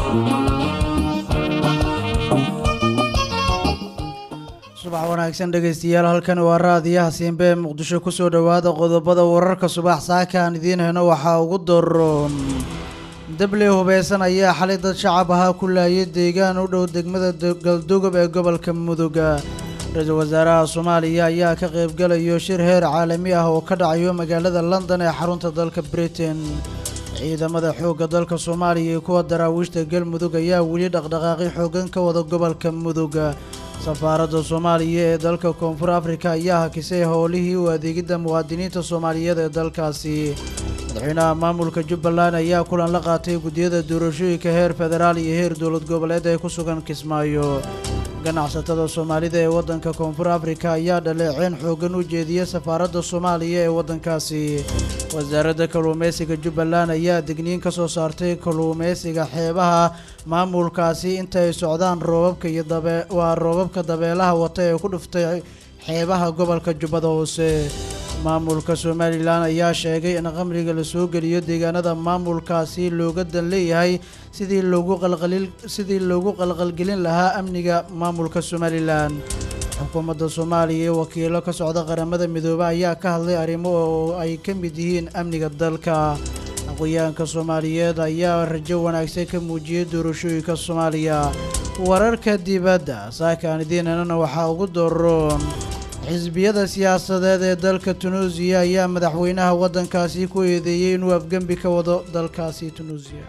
subax wanaagsan dhegaystayaal halkan waa raadiyaha siinbe ee muqdisho kusoo dhowaada qodobada wararka subax saaka aan idiin heno waxaa ugu daroon dable hubeysan ayaa xalay dad shacab ahaa ku laayay deegaan u dhow degmada galdogob ee gobolka muduga ra-iisul wasaaraha soomaaliya ayaa ka qaybgalayo shir heer caalami ah oo ka dhacayo magaalada london ee xarunta dalka britain ciidamada xoogga dalka soomaaliya iyo kuwa daraawiishta galmudug ayaa weli dhaqdhaqaaqi xoogan ka wada gobolka muduga safaaradda soomaaliya ee dalka koonfur afrika ayaa hakisay howlihii u adeegidda muwaadiniinta soomaaliyeed ee dalkaasi madaxweynaha maamulka jubbaland ayaa kulan la qaatay guddiyada doorashooyinka heer federaal iyo heer dowlad goboleed ee ku sugan kismaayo ganacsatada soomaalida ee waddanka koonfur afrika ayaa dhaleeceyn xoogan u jeediyey safaaradda soomaaliya ee waddankaasi wasaaradda kalluumeysiga jubbaland ayaa digniin ka soo saartay kalluumeysiga xeebaha maamulkaasi inta ay socdaan roobabka iyo dabe waa roobabka dabeelaha wata ee ku dhuftay xeebaha gobolka jubbada hoose maamulka somalilan ayaa sheegay in qamriga la soo geliyo deegaanada maamulkaasi looga dan leeyahay sidii loogu qalqalil sidii loogu qalqalgelin lahaa amniga maamulka somalilan xukuumadda soomaaliya ee wakiilo ka socda qaramada midoobe ayaa ka hadlay arrimo oo ay ka mid yihiin amniga dalka aqoyaanka soomaaliyeed ayaa rajo wanaagsan ka muujiyey doorashooyinka soomaaliya wararka dibadda saakaan idiinanana waxaa ugu doroon xisbiyada siyaasadeed ee dalka tunuusiya ayaa madaxweynaha waddankaasi ku eedeeyey inuu afgembi ka wado dalkaasi tunuusiya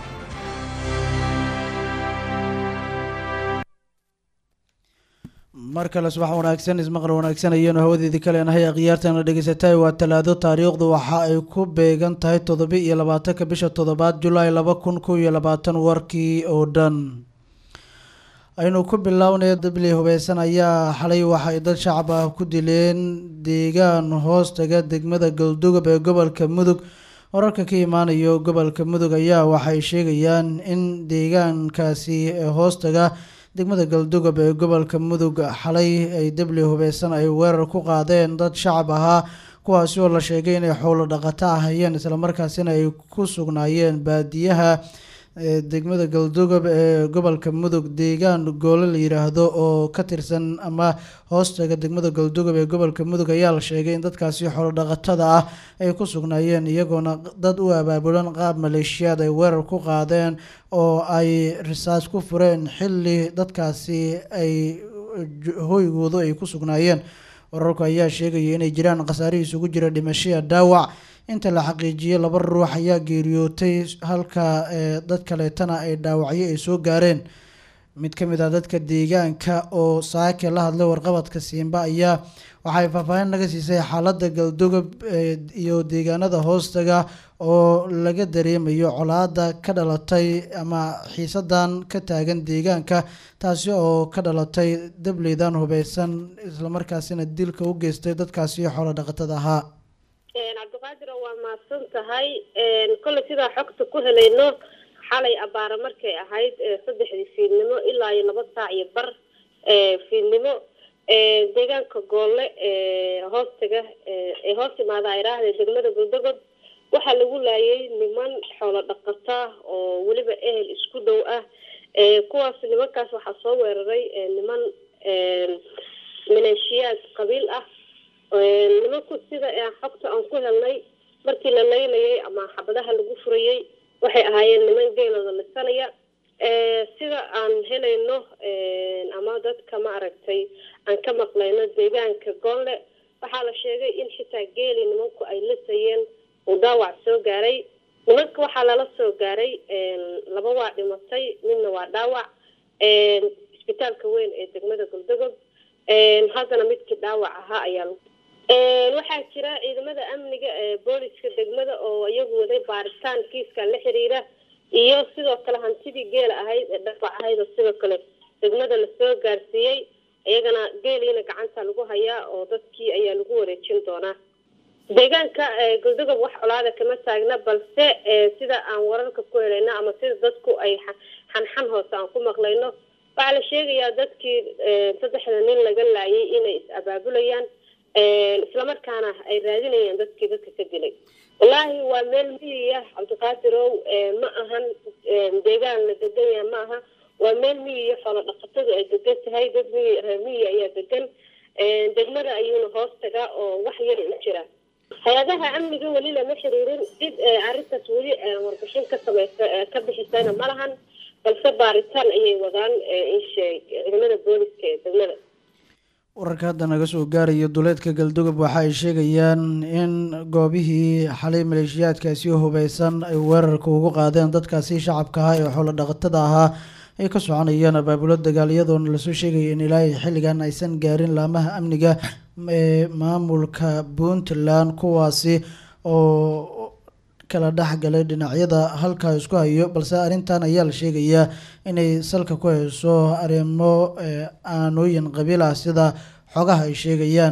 mar kale subax wanaagsan ismaqal wanaagsan ayaanu hawadeedii kaleenahay akhyaartana dhegeysatay waa talaado taariikhdu waxa ay ku beegan tahay toddoba iyo labaatanka bisha toddobaad julaay laba kun kow iyo labaatan warkii oo dhan aynu ku bilownay dabley hubeysan ayaa xalay waxay dad shacab ah ku dileen deegaan hoostaga degmada galdogob ee gobolka mudug wararka ka imaanayo gobolka mudug ayaa waxay sheegayaan in deegaankaasi hoostaga degmada galdogob ee gobolka mudug xalay ay dabley hubeysan ay weerar ku qaadeen dad shacab ahaa kuwaasi oo la sheegay inay xoolo dhaqato ahayeen islamarkaasina ay ku sugnaayeen baadiyaha degmada galdogob ee gobolka mudug deegaan goole la yiraahdo oo ka tirsan ama hoostaga degmada galdogob ee gobolka mudug ayaa la sheegay in dadkaasi xoolodhaqatada ah ay ku sugnaayeen iyagoona dad u abaabulan qaab maleeshiyaad ay weerar ku qaadeen oo ay risaas ku fureen xilli dadkaasi ay hoygoodu ay ku sugnaayeen wararku ayaa sheegaya inay jiraan khasaare isugu jira dhimashaya dhaawac inta la xaqiijiyey laba ruux ayaa geeriyootay halka dad kaleetana ay dhaawacyo ay soo gaareen mid ka mid ah dadka deegaanka oo saake la hadlay warqabadka siimba ayaa waxay faahfaahin naga siisay xaaladda galdogob iyo deegaanada hoostaga oo laga dareemayo colaada ka dhalatay ama xiisadan ka taagan deegaanka taasi oo ka dhalatay dableydan hubeysan islamarkaasina dilka u geystay dadkaasi xoolo dhaqatada ahaa cabdiqaadir waa mahadsan tahay kolley sidaa xogta ku helayno xalay abaara markay ahayd saddexdii fiidnimo ilaa iyo laba saac iyo bar fiidnimo deegaanka goolle hoostaga ee hoos imaada iraahda degmada galdogob waxaa lagu laayay niman xoolo dhaqata oo weliba ehel isku dhow ah kuwaas nimankaas waxaa soo weeraray niman maleeshiyaad qabiil ah nimanku sida xogta aan ku helnay markii la laynayay ama xabadaha lagu furayay waxay ahaayeen niman geelooda lisanaya sida aan helayno ama dadka ma aragtay aan ka maqlayno deegaanka goolle waxaa la sheegay in xitaa geeli nimanku ay lisayeen uu dhaawac soo gaaray nimanka waxaa lala soo gaaray laba waa dhimatay midna waa dhaawac isbitaalka weyn ee degmada galdogob haddana midkii dhaawac ahaa ayaa waxaa jira ciidamada amniga ee booliska degmada oo iyagu waday baaritaan kiiska la xiriira iyo sidoo kale hantidii geela ahayd ee dhaawac ahayd oo sidoo kale degmada lasoo gaarsiiyey iyagana geeliina gacanta lagu hayaa oo dadkii ayaa lagu wareejin doonaa deegaanka galdogob wax colaada kama taagna balse sida aan wararka ku helayno ama sida dadku ay xanxan hoose aan ku maqlayno waxaa la sheegayaa dadkii saddexda nin laga laayay inay is abaabulayaan islamarkaana ay raadinayaan dadkii dadka ka dilay wallaahi waa meel miyiya cabdiqaadirow ma ahan deegaan la degan yaha ma aha waa meel miyiya xoolo dhaqatadu ay degan tahay dad miyi reer miyi ayaa degan degmada ayuuna hoos tagaa oo wax yar u jira hay-adaha amniga weli lama xiriirin dib arrintaas weli warbixin ka samaysa ka bixisayna ma lahan balse baaritaan ayay wadaan insheeg ciidamada booliska ee degmada wararka hadda naga soo gaaraya duleedka galdogob waxa ay sheegayaan in goobihii xalay maleeshiyaadkaasi hubeysan ay weerarka ugu qaadeen dadkaasi shacabka ahaa ee xoolo dhaqatada ahaa ay ka soconayaan abaabulo dagaal iyadoona lasoo sheegaya in ilaahay xilligan aysan gaarin laamaha amniga ee maamulka puntland kuwaasi oo kala dhexgalay dhinacyada halkaa isku hayo balse arrintan ayaa la sheegayaa inay salka ku hayso arrimo aanooyin qabiil ah sida xogaha ay sheegayaan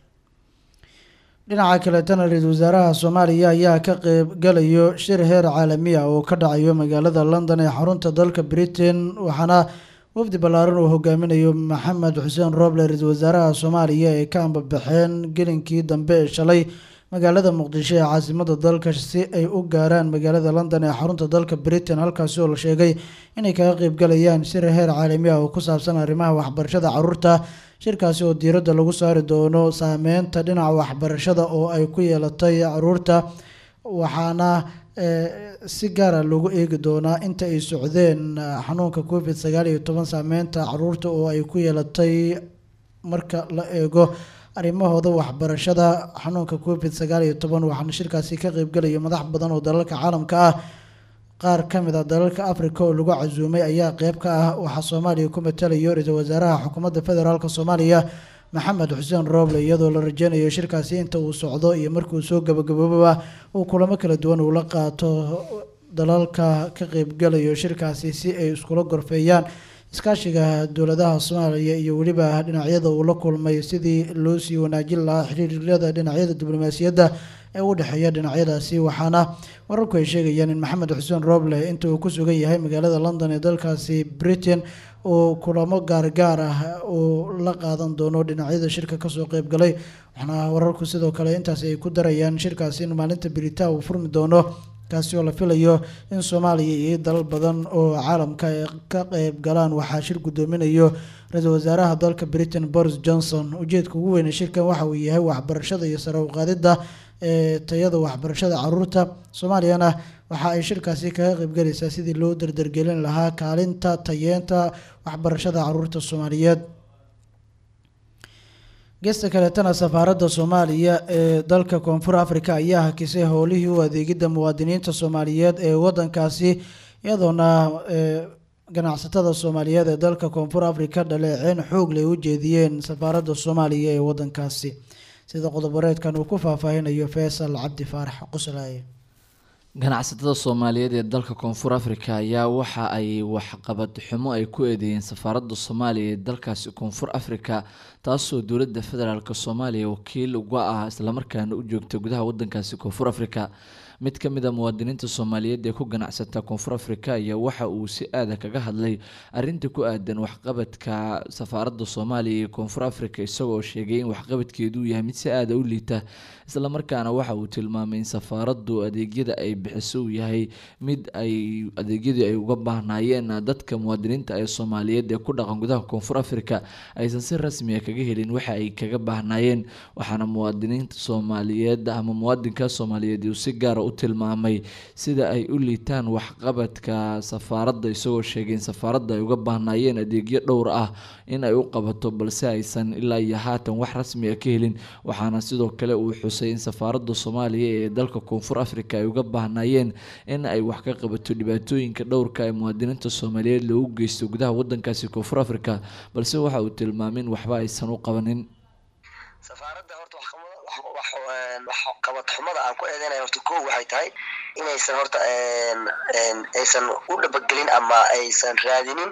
dhinaca kaletana ra-iisul wasaaraha soomaaliya ayaa ka qeybgalayo shir heer caalami ah oo ka dhacayo magaalada london ee xarunta dalka britain waxaana wafdi ballaaran uu hogaaminayo maxamed xuseen rooble ra-iisul wasaaraha soomaaliya ee ka ambabaxeen gelinkii dambe ee shalay magaalada muqdisho ee caasimada dalka si ay u gaaraan magaalada london ee xarunta dalka britain halkaasi oo la sheegay inay kaga qeybgalayaan shir heer caalami ah oo ku saabsan arrimaha waxbarashada caruurta shirkaasi oo diiradda lagu saari doono saameynta dhinaca waxbarashada oo ay ku yeelatay caruurta waxaana si gaara loogu eegi doonaa inta ay socdeen xanuunka covid sagaal iyo toban saameynta caruurta oo ay ku yeelatay marka la eego arrimahooda waxbarashada xanuunka covid sagaal iyo toban waxaana shirkaasi ka qeybgelaya madax badan oo dalalka caalamka ah qaar ka mid a dalalka africa oo lagu casuumay ayaa qeyb ka ah waxaa soomaaliya ku matalayo ra-iisul wasaaraha xukuumadda federaalk soomaaliya maxamed xuseen rooble iyadoo la rajeynayo shirkaasi inta uu socdo iyo markuu soo gabagabooba uu kulamo kala duwan uu la qaato dalalka ka qeybgalayo shirkaasi si ay iskula gorfeeyaan iskaashiga dowladaha soomaaliya iyo weliba dhinacyada uu la kulmay sidii loo sii wanaajin lahaa xiriiryada dhinacyada diblomaasiyadda ee u dhexeeya dhinacyadaasi waxaana wararku ay sheegayaan in maxamed xuseen rooble inta uu ku sugan yahay magaalada london ee dalkaasi britain uu kulamo gaargaar ah uu la qaadan doono dhinacyada shirka kasoo qeybgalay waxaana wararku sidoo kale intaasi ay ku darayaan shirkaasi in maalinta beritaa uu furmi doono kaasi oo la filayo in soomaaliya iyo dalal badan oo caalamka ay ka qeyb galaan waxaa shir guddoominayo ra-iisul wasaaraha dalka britain boris johnson ujeedka ugu weyn ee shirkan waxa uu yahay waxbarashada iyo sare uqaadida ee tayada waxbarashada caruurta soomaaliyana waxa ay shirkaasi kaga qeybgalaysaa sidii loo dardargelin lahaa kaalinta tayeenta waxbarashada caruurta soomaaliyeed geesta kaleetana safaaradda soomaaliya ee dalka koonfur africa ayaa hakisay howlihii u adeegidda muwaadiniinta soomaaliyeed ee wadankaasi iyadoona ganacsatada soomaaliyeed ee dalka koonfur africa dhaleeceyn xoog lay u jeediyeen safaaradda soomaaliya ee wadankaasi sida qodoboreedkan uu ku faahfaahinayo faysal cabdi faarax quslaaye ganacsatada soomaaliyeed ee dalka koonfur africa ayaa waxa ay waxqabad xumo ay ku eedeeyeen safaaradda soomaaliya ee dalkaasi koonfur africa taasoo dowladda federaalk soomaaliya wakiil uga ah islamarkaana u joogta gudaha wadankaasi koonfur africa mid ka mid a muwaadiniinta soomaaliyeed ee ku ganacsata koonfur africa ayaa waxa uu si aada kaga hadlay arinta ku aadan waxqabadka safaaradda soomaaliya ee koonfur africa isagoo sheegay in waxqabadkeedu yahay mid si aada u liita islamarkaana waxa uu tilmaamay in safaaraddu adeegyada ay bixiso uu yahay mid ay adeegyadii ay uga baahnaayeen dadka muwaadiniinta ee soomaaliyeed ee ku dhaqan gudaha koonfur africa aysan si rasmiya kaga helin waxa ay kaga baahnaayeen waxaana muwaadiniinta soomaaliyeed ama muwaadinka soomaaliyeed uu si gaara u tilmaamay sida ay u liitaan waxqabadka safaaradda isagoo sheegay in safaaradda ay uga baahnaayeen adeegyo dhowr ah in ay u qabato balse aysan ilaa iyo haatan wax rasmiya ka helin waxaana sidoo kale uu xusay in safaaradda soomaaliya ee dalka koonfur africa ay uga baahnaayeen in ay wax ka qabato dhibaatooyinka dhowrka ee muwaadiniinta soomaaliyeed loogu geysto gudaha wadankaasi koonfur africa balse waxa uu tilmaamay in waxba aysan u qabanin safaaradda horta waxqabad xumada aan ku eedeynaya horta ko waxay tahay inaysan horta aysan u dhabagelin ama aysan raadinin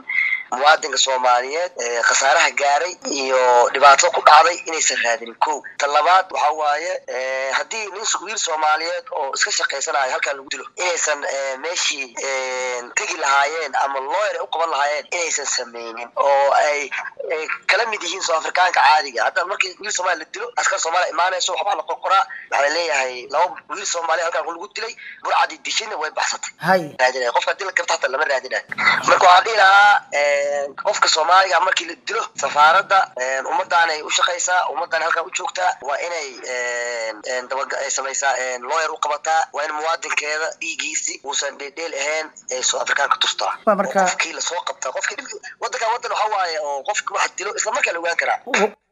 muwaadinka soomaaliyeed khasaaraha gaaray iyo dhibaato ku dhacday inaysan raadinin ko ta labaad waxa waaye haddii nin wiil soomaaliyeed oo iska shaqaysanayo halkan lagu dilo inaysan meeshii tegi lahaayeen ama looyer ay u qaban lahaayeen inaysan sameynin oo ay kala mid yihiin soo afrikaanka caadiga hadda markii wiil soomaaliya la dilo askar soomaaliya imaanayso waxbaa la qorqoraa waxaa la leeyahay laba wiil soomaaliya halkan lagu dilay burcadii dishina way baxsatay hay raadinaya qofka dila karta hata lama raadinayo marka waxaan dhihi lahaa qofka soomaaliga markii la dilo safaaradda ummadaan ay u shaqaysaa ummadaan halkan u joogtaa waa inay daba ay samaysaa lawyer u qabataa waa in muwaadinkeeda dhiigiisi uusan dheedheel ahayn ee soo afrikaanka tustaa Waa marka- oo qofkii lasoo qabtaa qofkii dhib- wadankan wadan waxa waaye oo qofki wax dilo isla markaa la ogaan karaa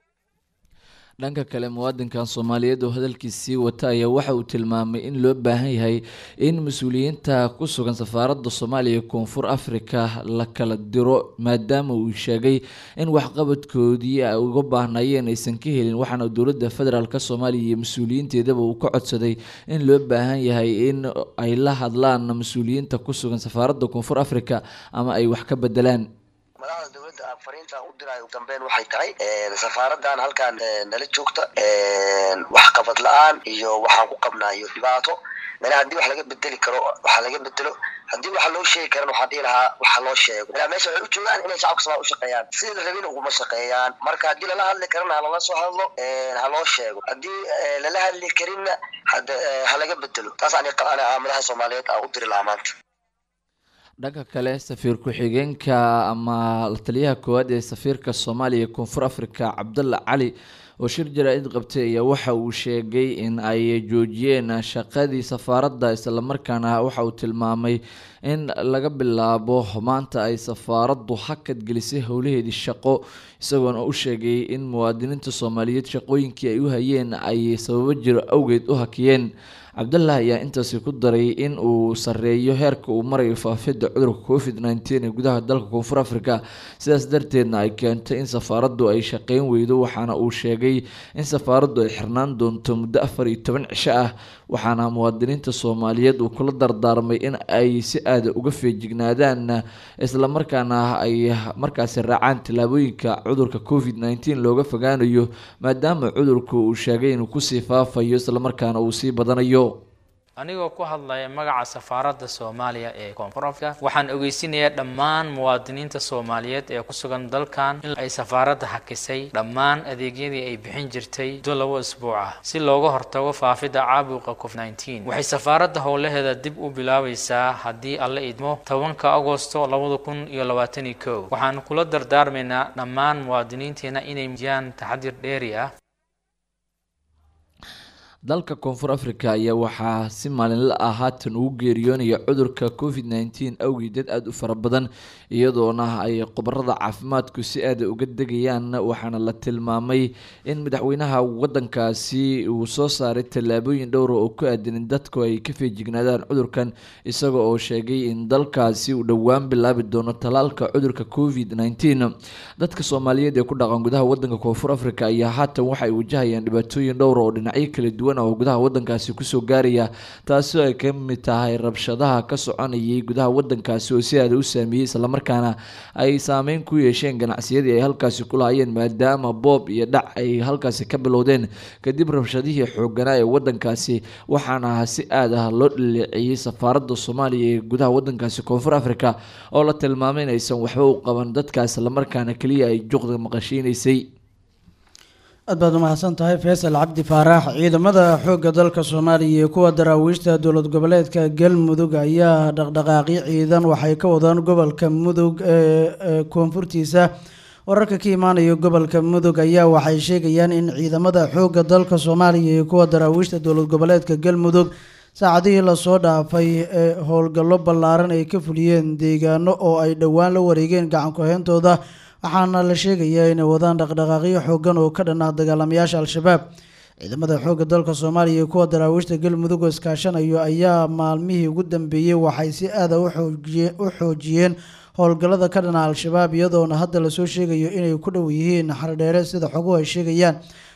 dhanka kale muwaadinkan soomaaliyeed oo hadalkiisii wata ayaa waxa uu tilmaamay in loo baahan yahay in mas-uuliyiinta ku sugan safaaradda soomaaliya ee koonfur afrika la kala diro maadaama uu sheegay in waxqabadkoodii ay uga baahnayeen aysan ka helin waxaana dowladda federaalk soomaaliya iyo mas-uuliyiinteedaba uu ka codsaday in loo baahan yahay in ay la hadlaan mas-uuliyiinta ku sugan safaaradda koonfur afrika ama ay wax ka bedelaan madaxda dowladda aan fariintan u dirayo ugu dambeyn waxay tahay safaaradan halkan nala joogta waxqabad la-aan iyo waxaan ku qabnaayo dhibaato mana haddii wax laga bedeli karo waxa laga bedelo haddii waxa loo sheegi karan waxaan dhihi lahaa waxa loo sheego ilaa meesha waxay u joogaan inay shacabka somalia u shaqeeyaan sidii la rabin uguma shaqeeyaan marka haddii lala hadli karana ha lala soo hadlo ha loo sheego haddii lala hadli karinna hada ha laga bedelo taas ani ana madaxa soomaaliyeed aan u diri lahaa maanta dhanka kale safiir ku-xigeenka ama la taliyaha koowaad ee safiirka soomaaliya ee koonfur afrika cabdalla cali oo shir jaraa-id qabtay ayaa waxa uu sheegay in ay joojiyeen shaqadii safaaradda islamarkaana waxa uu tilmaamay in laga bilaabo maanta ay safaaraddu hakad gelisay howlaheedii shaqo isagoona u sheegay in muwaadiniinta soomaaliyeed shaqooyinkii ay u hayeen ay sababo jiro awgeed u hakiyeen cabdallah ayaa intaasi ku daray in uu sareeyo heerka uu marayo faafidda cudurka covid nneteen ee gudaha dalka koonfur afrika sidaas darteedna ay keentay in safaaraddu ay shaqeyn weydo waxaana uu sheegay in safaaraddu ay xirnaan doonto muddo afar iyo toban cisho ah waxaana muwaadiniinta soomaaliyeed uu kula dardaarmay in ay si aada uga feejignaadaan islamarkaana ay markaasi raacaan tallaabooyinka cudurka covid nneteen looga fogaanayo maadaama cudurku uu sheegay inuu kusii faafayo islamarkaana uu sii badanayo anigoo ku hadlaya magaca safaaradda soomaaliya ee koonfur afrika waxaan ogeysinayaa dhammaan muwaadiniinta soomaaliyeed ee ku sugan dalkan in ay safaaradda hakisay dhammaan adeegyadii ay bixin jirtay muddo labo isbuuc ah si looga hortago faafidda caabuqa covid nneteen waxay safaaradda howlaheeda dib u bilaabaysaa haddii alla idmo tobanka agosto labada kun iyo labaatan iyo kow waxaan kula dardaarmaynaa dhammaan muwaadiniinteena inay muujiyaan taxadir dheeri ah dalka koonfur africa ayaa waxaa si maalinla ah haatan ugu geeriyoonaya cudurka covid nneteen awgii dad aada u fara badan iyadoona ay khubarada caafimaadku si aada uga degayaan waxaana la tilmaamay in madaxweynaha wadankaasi uu soo saaray tallaabooyin dhowra oo ku aadan in dadku ay ka feejignaadaan cudurkan isaga oo sheegay in dalkaasi uu dhowaan bilaabi doono talaalka cudurka covid nneteen dadka soomaaliyeed ee ku dhaqan gudaha wadanka koonfur africa ayaa haatan waxay wajahayaan dhibaatooyin dhowra oo dhinacyo kala duwan oo gudaha wadankaasi kusoo gaaraya taasi oo ay ka mid tahay rabshadaha ka soconayay gudaha wadankaasi oo si aada u saameeyey islamarkaana ay saameyn ku yeesheen ganacsiyadii ay halkaasi ku lahaayeen maadaama boob iyo dhac ay halkaasi ka bilowdeen kadib rabshadihii xooganaa ee wadankaasi waxaana si aad ah loo dhaleeceeyey safaaradda soomaaliya ee gudaha wadankaasi koonfur africa oo la tilmaamay in aysan waxba u qaban dadkaas islamarkaana keliya ay juqda maqashiinaysay aad baad umahadsan tahay faysal cabdi faarax ciidamada xoogga dalka soomaaliya iyo kuwa daraawiishta dowlad goboleedka galmudug ayaa dhaqdhaqaaqyo ciidan waxay ka wadaan gobolka mudug ee koonfurtiisa wararka ka imaanaya gobolka mudug ayaa waxay sheegayaan in ciidamada xoogga dalka soomaaliya iyo kuwa daraawiishta dowlad goboleedka galmudug saacadihii lasoo dhaafay ee howlgallo ballaaran ay ka fuliyeen deegaano oo ay dhowaan la wareegeen gacan ku-heyntooda waxaana la sheegayaa inay wadaan dhaqdhaqaaqyo xoogan oo ka dhan ah dagaalamayaasha al-shabaab ciidamada xoogga dalka soomaaliya iyo kuwa daraawiishta galmudug oo iskaashanayo ayaa maalmihii ugu dambeeyey waxay si aada u xoojiyeen howlgallada ka dhana al-shabaab iyadoona hadda lasoo sheegayo inay ku dhow yihiin xardheere sida xoguhu ay sheegayaan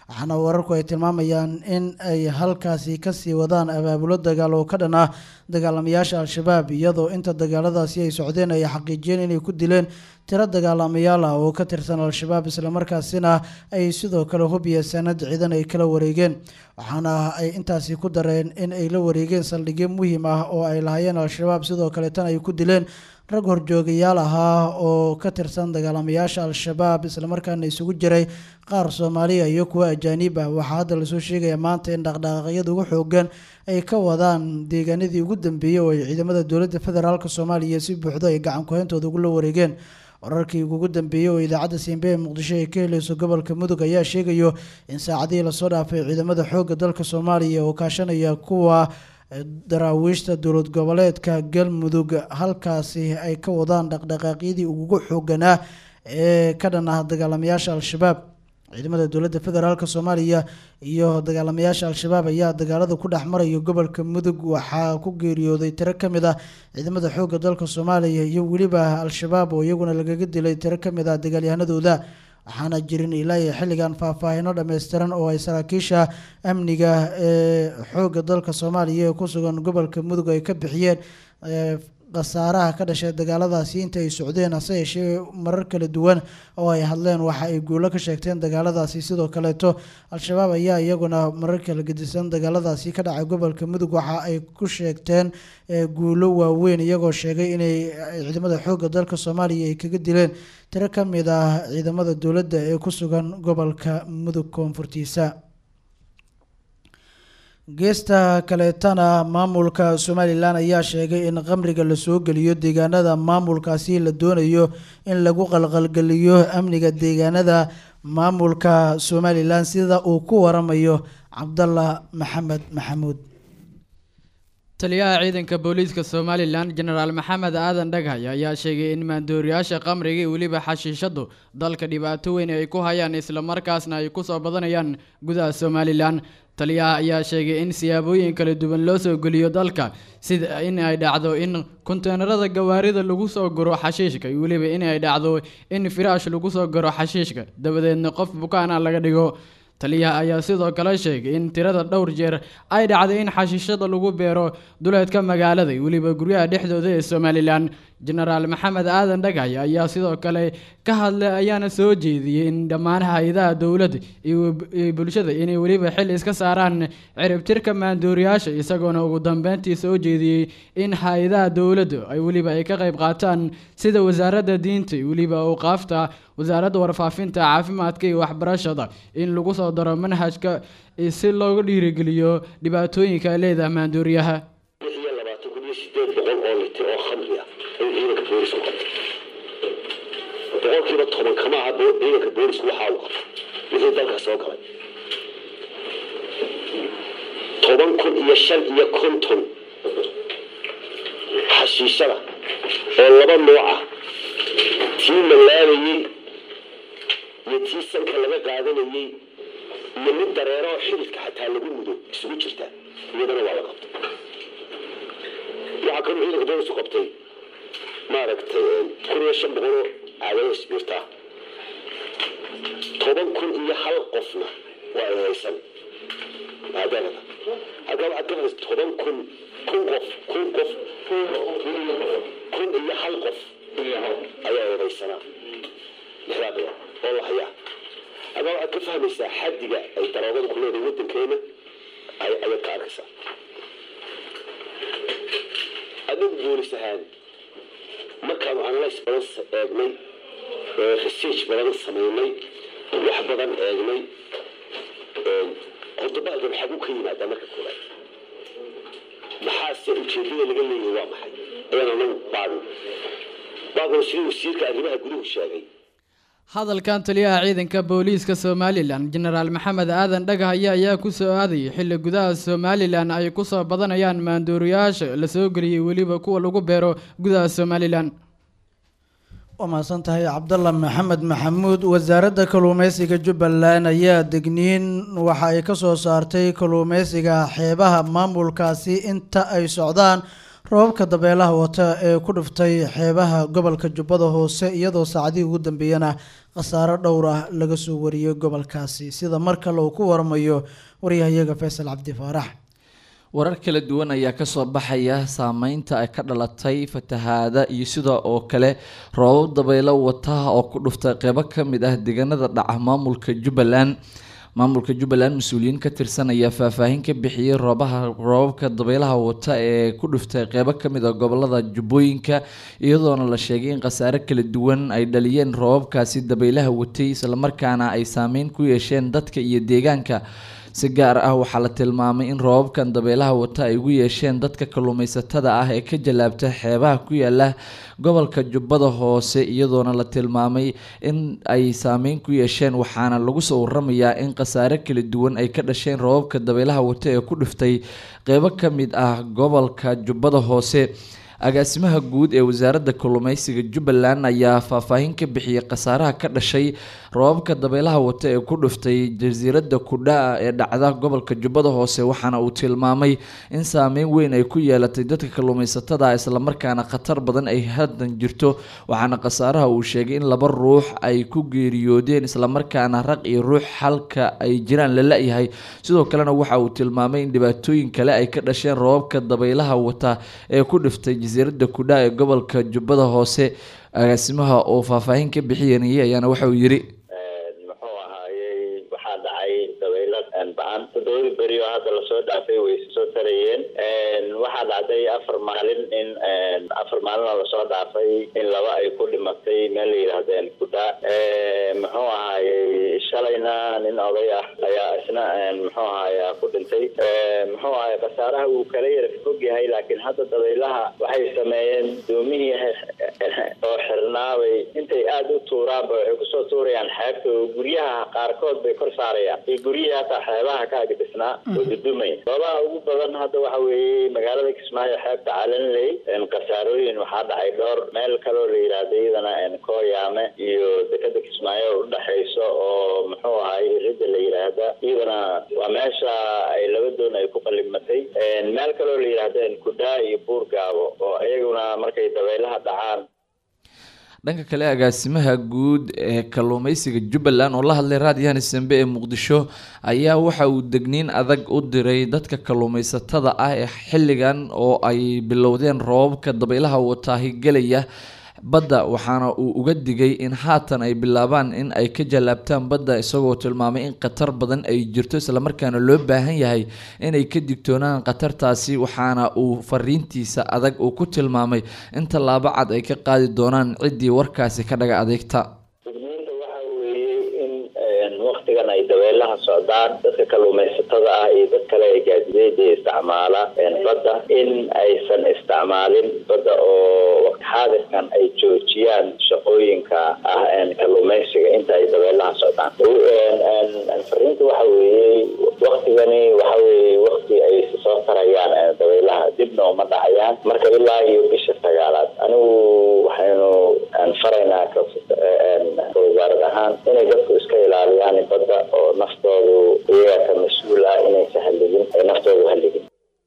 waxaana wararku ay tilmaamayaan in ay halkaasi kasii wadaan abaabulo dagaal oo ka dhan ah dagaalamayaasha al-shabaab iyadoo inta dagaaladaasi ay socdeen ay xaqiijiyeen inay ku dileen tiro dagaalamayaal ah oo ka tirsan al-shabaab islamarkaasina ay sidoo kale hubiya sanad ciidan ay kala wareegeen waxaana ay intaasi ku dareen in ay la wareegeen saldhigyo muhiim ah oo ay lahaayeen al-shabaab sidoo kaleetana ay ku dileen rag horjoogayaal ahaa oo ka tirsan dagaalamayaasha al-shabaab islamarkaana isugu jiray qaar soomaaliya iyo kuwa ajaaniib ah waxaa hadda lasoo sheegaya maanta in dhaqdhaqaaqyada ugu xoogan ay ka wadaan deegaanadii ugu dambeeyey oo ay ciidamada dowladda federaalk soomaaliya si buuxdo ay gacan ku-hayntooda ugula wareegeen wararkii ugu dambeeyey oo idaacadda siinbe ee muqdisho ay ka helayso gobolka mudug ayaa sheegayo in saacadihii lasoo dhaafay ciidamada xoogga dalka soomaaliya oo kaashanaya kuwa daraawiishta dowlad goboleedka galmudug halkaasi ay ka wadaan dhaqdhaqaaqyadii ugu xooganaa ee ka dhan ah dagaalamayaasha al-shabaab ciidamada dowladda federaalk soomaaliya iyo dagaalamayaasha al-shabaab ayaa dagaalada ku dhex maraya gobolka mudug waxaa ku geeriyooday tiro ka mid ah ciidamada xoogga dalka soomaaliya iyo weliba al-shabaab oo iyaguna lagaga dilay tiro ka mid ah dagaalyahanadooda waxaana jirin ilaa iyo xilligan faahfaahino dhammaystiran oo ay saraakiisha amniga ee xoogga dalka soomaaliya ee ku sugan gobolka mudug ay ka bixiyeen khasaaraha ka dhashay dagaaladaasi inta ay socdeen hase yeeshee marar kala duwan oo ay hadleen waxa ay guulo ka sheegteen dagaaladaasi sidoo kaleeto al-shabaab ayaa iyaguna marar kala gedisan dagaaladaasi ka dhacay gobolka mudug waxa ay ku sheegteen guulo waaweyn iyagoo sheegay inay ciidamada xoogga dalka soomaaliya ay kaga dileen tiro ka mid ah ciidamada dowladda ee ku sugan gobolka mudug koonfurtiisa geesta kaleetana maamulka somalilan ayaa sheegay in qamriga lasoo geliyo deegaanada maamulkaasi la doonayo in lagu qalqalgeliyo amniga deegaanada maamulka somalilan sida uu ku waramayo cabdallah maxamed maxamuud taliyaha ciidanka booliiska somalilan jenaraal maxamed aadan dhaghay ayaa sheegay in maandooriyaasha qamriga iyo weliba xashiishadu dalka dhibaato weyn ay ku hayaan islamarkaasna ay kusoo badanayaan gudaha somalilan taliyaha ayaa sheegay in siyaabooyin kala duwan loo soo geliyo dalka sida in ay dhacdo in konteenarada gawaarida lagu soo guro xashiishka iyo weliba in ay dhacdo in firaash lagu soo guro xashiishka dabadeedna qof bukaana laga dhigo taliyaha ayaa sidoo kale sheegay in tirada dhowr jeer ay dhacday in xashiishada lagu beero duleedka magaalada iyo weliba guryaha dhexdooda ee somalilan jenaraal maxamed aadan dhagay ayaa sidoo kale ka hadlay ayaana soo jeediyey in dhammaan hay-adaha dowladda iyo bulshada inay weliba xil iska saaraan ciribtirka maandooriyaasha isagoona ugu dambeyntii soo jeediyey in hay-adaha dowladda ay weliba ay ka qayb qaataan sida wasaaradda diinta iyo weliba awqaafta wasaaradda warfaafinta caafimaadka iyo waxbarashada in lagu soo daro manhajka si loogu dhiirigeliyo dhibaatooyinka ay leedahay maandooriyaha iyo labaatan kun iyo sideed boqol oo litir oo khamri ah ayuu ciidanka boolisku qabtay boqolkiiba toban kama aha bo- ciidanka boolisku waxaa uu qabtay wixii dalka soo galay toban kun iyo shan iyo konton xashiishada oo laba nooc ah tii malaabayey iyo tii sanka laga qaadanayey iyo mid dareero oo xididka xataa lagu mudo isugu jirta iyadana waa la qabtay waxaa kaloo ciidanka boolisku qabtay maaragtay kun iyo shan boqol oo caadado isbiirtaa toban kun iyo hal qofna waa ay haysan maadaamada halkaa waxaad ka haysa toban kun kun qof kun qof kun iyo hal qof ayaa eedaysanaa lixdaa bilood oo la hayaa halkaa waxaad ka fahmaysaa xaddiga ay daroogada ku leedahay waddankeena ay ayaad ka arkaysaa adigu boolis ahaan markaanu analyse badan sa- eegnay ee research badan samaynay wax badan eegnay horta bahalkan xagu ka yimaadaa marka koobaad maxaase ujeedada laga leeyahay waa maxay ayaan anagu baadin baadina sidii wasiirka arrimaha guduhu sheegay hadalkan taliyaha ciidanka booliiska somalilan jenaraal maxamed aadan dhagahaye ayaa ku soo aadayay xilli gudaha somalilan ay ku soo badanayaan maandooriyaasha la soo geliyey weliba kuwa lagu beero gudaha somalilan waa mahadsan tahay cabdalla maxamed maxamuud wasaaradda kalluumeysiga jubbaland ayaa degniin waxa ay ka soo saartay kalluumeysiga xeebaha maamulkaasi inta ay socdaan roobabka dabeelaha wata ee ku dhuftay xeebaha gobolka jubbada hoose iyadoo saacadihii ugu dambeeyana khasaaro dhowr ah laga soo wariyey gobolkaasi sida mar kale uu ku waramayo waryahayaga faysal cabdi faarax warar kala duwan ayaa kasoo baxaya saameynta ay ka dhalatay fatahaada iyo sida oo kale roobab dabaylo wata oo ku dhuftay qeybo kamid ah deegaanada dhaca maamulka jubbaland maamulka jubbaland mas-uuliyiin ka tirsan ayaa faahfaahin ka bixiyey roobaha roobabka dabaylaha wata ee ku dhuftay qeybo kamid a gobolada jubbooyinka iyadoona la sheegay in khasaare kala duwan ay dhaliyeen roobabkaasi dabaylaha watay islamarkaana ay saameyn ku yeesheen dadka iyo deegaanka si gaar ah waxaa la tilmaamay in roobabkan dabeelaha wata ay ugu yeesheen dadka kalluumeysatada ah ee ka jalaabta xeebaha ku yaala gobolka jubbada hoose iyadoona la tilmaamay in ay saameyn ku yeesheen waxaana lagu soo waramayaa in khasaare kala duwan ay ka dhasheen roobabka dabeelaha wata ee ku dhiftay qeybo ka mid ah gobolka jubbada hoose agaasimaha guud ee wasaaradda kalluumeysiga jubbaland ayaa faahfaahin ka bixiyey khasaaraha ka dhashay roobabka dabeelaha wata ee ku dhuftay jasiiradda kudhaa ee dhacda gobolka jubbada hoose waxaana uu tilmaamay in saameyn weyn ay ku yeelatay dadka kalluumeysatada islamarkaana khatar badan ay haddan jirto waxaana khasaaraha uu sheegay in laba ruux ay ku geeriyoodeen islamarkaana raq iyo ruux halka ay jiraan la la-yahay sidoo kalena waxa uu tilmaamay in dhibaatooyin kale ay ka dhasheen roobabka dabaylaha wata ee ku dhiftay jasiiradda kudhaa ee gobolka jubbada hoose agaasimaha oo faahfaahin ka bixinayay ayaana waxa uu yidhi muxuu ahaayey waxaa dhacay dabaylo ba-an toddobadii beri oo hadda lasoo dhaafay way isa soo tarayeen waxaa dhacday afar maalin in afar maalin oo lasoo dhaafay in laba ay ku dhimatay meel la yidhaahdeen kudha muxuu ahaayey shalayna nin oday ah ayaa isna muxuu ahaaya ku dhintay muxuu ahaay khasaaraha wuu kala yara fog yahay laakiin hadda dabaylaha waxay sameeyeen doomihii oo xirnaabay intay aada u tuuraanba waxay kusoo tuurayaan xeebta oo guryaha qaarkood bay kor saarayaan iyo guryihii hataa xeebaha ka agdhisnaa oo dudumay goobaha ugu badan hadda waxa weeye magaalada kismaayo xeebta calanley khasaarooyin waxaa dhacay dhowr meel kaloo la yidhaahdo iyadana kooyaame iyo dekada kismaayo udhexayso oo muxuu ahay irida la yidhaahda iyadana waa meesha ay laba doon ay ku qalimatay meel kaloo la yidhaahdo kudhaa iyo buurgaabo oo iyaguna markay dabaylaha dhacaan dhanka kale agaasimaha guud ee kalluumeysiga jubbaland oo la hadlay raadiyahani sembe ee muqdisho ayaa waxa uu degniin adag u diray dadka kalluumeysatada ah ee xilligan oo ay bilowdeen roobabka dabaylaha wataahi gelaya badda waxaana uu uga digay in haatan ay bilaabaan in ay ka jallaabtaan badda isagoo tilmaamay in khatar badan ay jirto islamarkaana loo baahan yahay inay ka digtoonaan khatartaasi waxaana uu fariintiisa adag uu ku tilmaamay in tallaabo cad ay ka qaadi doonaan ciddii warkaasi ka dhaga adeegta digniinta waxa weeye in waktigan ay dabeelaha socdaan dadka kalluumeysatada ah iyo dad kale ee gaadideeda isticmaala badda in aysan isticmaalin badda oo waqti xaadirkan ay joojiyaan shaqooyinka ah kalluumeysiga inta ay dabeelaha socdaan fariinta waxa weeye waktigani waxa weeye wakti ay soo tarayaan dabeelaha dibna uma dhacayaan marka ilaa iyo bisha sagaalaad anigu waxaynu faraynaa ka wasaarad ahaan inay dadku iska ilaaliyaan badda oo naftoodu iyaga ka mas-uul ah inaysan halligin ay naftoodu halligin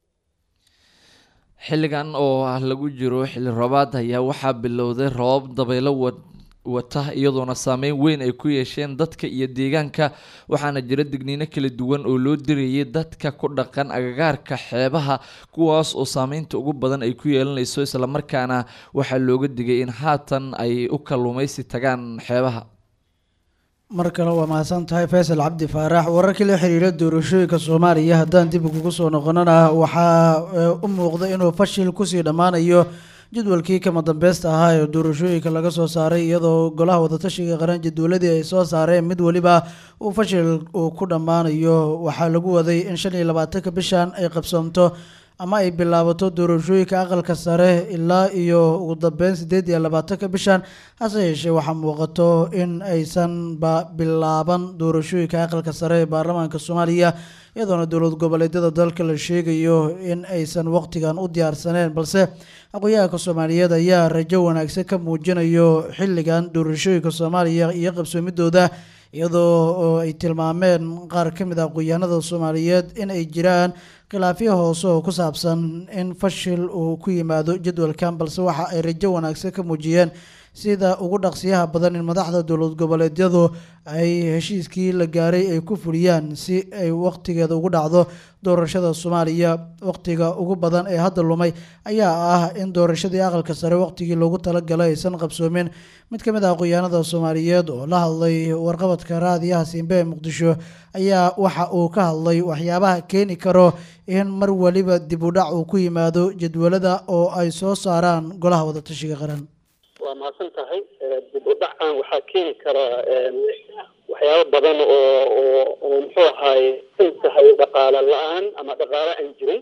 xilligan oo ah lagu jiro xilli roobaad ayaa waxaa bilowday roobab dabaylo wata iyadoona saameyn weyn ay ku yeesheen dadka iyo deegaanka waxaana jira digniino kala duwan oo loo dirayay dadka ku dhaqan agagaarka xeebaha kuwaas oo saameynta ugu badan ay ku yeelanayso islamarkaana waxaa looga digay in haatan ay u kalluumeysi tagaan xeebaha mar kale waa mahadsan tahay faysal cabdi faarax wararkii la xiriira doorashooyinka soomaaliya haddaan dib kugu soo noqonana waxaa u muuqda inuu fashil kusii dhammaanayo jadwalkii kama dambeysta ahaa ee doorashooyinka laga soo saaray iyadoo golaha wadatashiga qaran jadwaladii ay soo saareen mid weliba uu fashil uu ku dhammaanayo waxaa lagu waday in shan iyo labaatanka bishan ay qabsoomto ama ay bilaabato doorashooyinka aqalka sare ilaa iyo ugu dambeyn sideed iyo labaatanka bishan hase yeeshee waxaa muuqato in aysanba bilaaban doorashooyinka aqalka sare ee baarlamaanka soomaaliya iyadoona dowlad goboleedyada dalka la sheegayo in aysan waqtigan u diyaarsaneen balse aqoon-yahanka soomaaliyeed ayaa rajo wanaagsan ka muujinayo xilligan doorashooyinka soomaaliya iyo qabsoomidooda iyadoo oo ay tilmaameen qaar ka mid ah aqoonyahanada soomaaliyeed in ay jiraan khilaafyo hoose oo ku saabsan in fashil uu ku yimaado jadwalkan balse waxa ay rajo wanaagsan ka muujiyeen sida ugu dhaqsiyaha badan in madaxda dowlad goboleedyadu ay heshiiskii la gaaray ay ku fuliyaan si ay waqtigeeda ugu dhacdo doorashada soomaaliya waqtiga ugu badan ee hadda lumay ayaa ah in doorashadii aqalka sare waqtigii loogu talagalay aysan qabsoomin mid ka mid ah aqoonyahanada soomaaliyeed oo la hadlay warqabadka raadiyaha simbe ee muqdisho ayaa waxa uu ka hadlay waxyaabaha keeni karo in mar waliba dib u dhac uu ku yimaado jadwalada oo ay soo saaraan golaha wadatashiga qaran waa mahadsan tahay dib u dhacan waxaa keeni karaa waxyaabo badan oo oo oo muxuu ahaaye in tahay dhaqaale la-aan ama dhaqaale aan jirin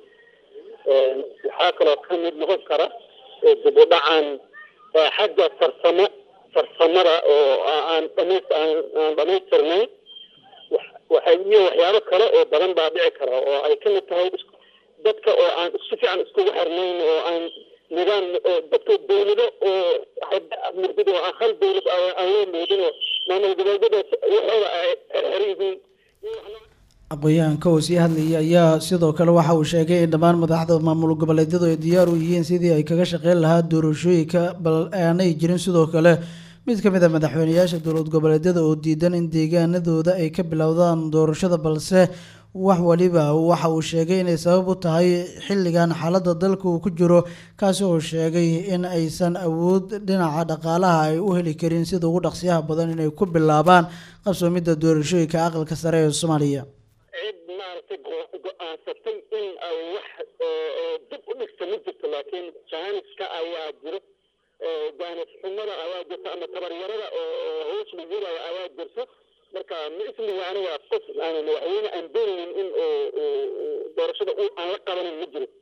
waxaa kaloo ka mid noqon kara dib u dhacan xagga farsamo farsamada oo aan dhamays aan aan dhamaystirnayn waxay iyo waxyaabo kale oo badan baa dhici kara oo ay ka mid tahay dadka oo aan si fiican iskugu xirnayn oo aan nidaam oo dadka dawlado oo mudid oo aan hal dawlad aan loo moodin oo maamul goboleedyada waxooda ay xeran yihiin aqoon-yahanka oo sii hadlayay ayaa sidoo kale waxa uu sheegay in dhammaan madaxda maamul goboleedyadu ay diyaar u yihiin sidii ay kaga shaqeyn lahaa doorashooyinka bal aanay jirin sidoo kale mid ka mid a madaxweyneyaasha dowlad goboleedyada oo diidan in deegaanadooda ay ka bilowdaan doorashada balse wax waliba waxa uu sheegay inay sabab u tahay xilligan xaaladda dalka uu ku jiro kaasi oo sheegay in aysan awood dhinaca dhaqaalaha ay u heli karin sida ugu dhaqsiyaha badan inay ku bilaabaan qabsoomidda doorashooyinka aqalka sare ee soomaaliya cid maaragtay go-aansatay in ay wax dib u dhigta ma jirto laakiin jaaniska ayaa jiro jaanis xumada ayaa jirta ama tabaryarada oo hoos lagu yirayo ayaa jirto marka ma ismiga aniga qof aan madaxweyne aan doonaynin in doorashada aan la qabanin ma jiro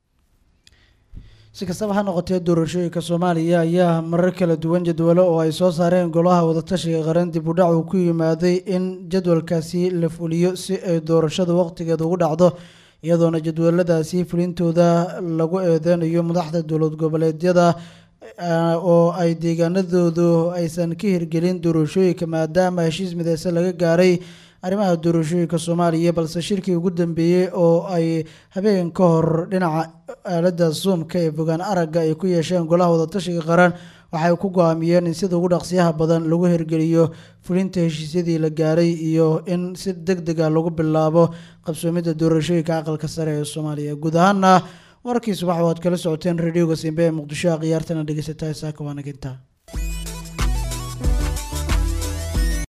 si kastaba ha noqotee doorashooyinka soomaaliya ayaa marar kala duwan jadwalo oo ay soo saareen golaha wadatashiga qaran dib u dhac uu ku yimaaday in jadwalkaasi la fuliyo si ay doorashada waqtigeeda ugu dhacdo iyadoona jadwaladaasi fulintooda lagu eedeynayo madaxda dowlad goboleedyada oo ay deegaanadoodu aysan ka hirgelin doorashooyinka maadaama heshiis mideysan laga gaaray arrimaha doorashooyinka soomaaliya balse shirkii ugu dambeeyey oo ay habeen ka hor dhinaca aaladda zoomka ee fogaan aragga ay ku yeesheen golaha wadatashiga qaran waxay ku go-aamiyeen in sida ugu dhaqsiyaha badan lagu hirgeliyo fulinta heshiisyadii la gaaray iyo in si deg deg a lagu bilaabo qabsoomidda doorashooyinka aqalka sare ee soomaaliya guud ahaana warkii subax waad kala socoteen radioga simbe ee muqdisho khiyaartana dhegeysataa saaka waanaginta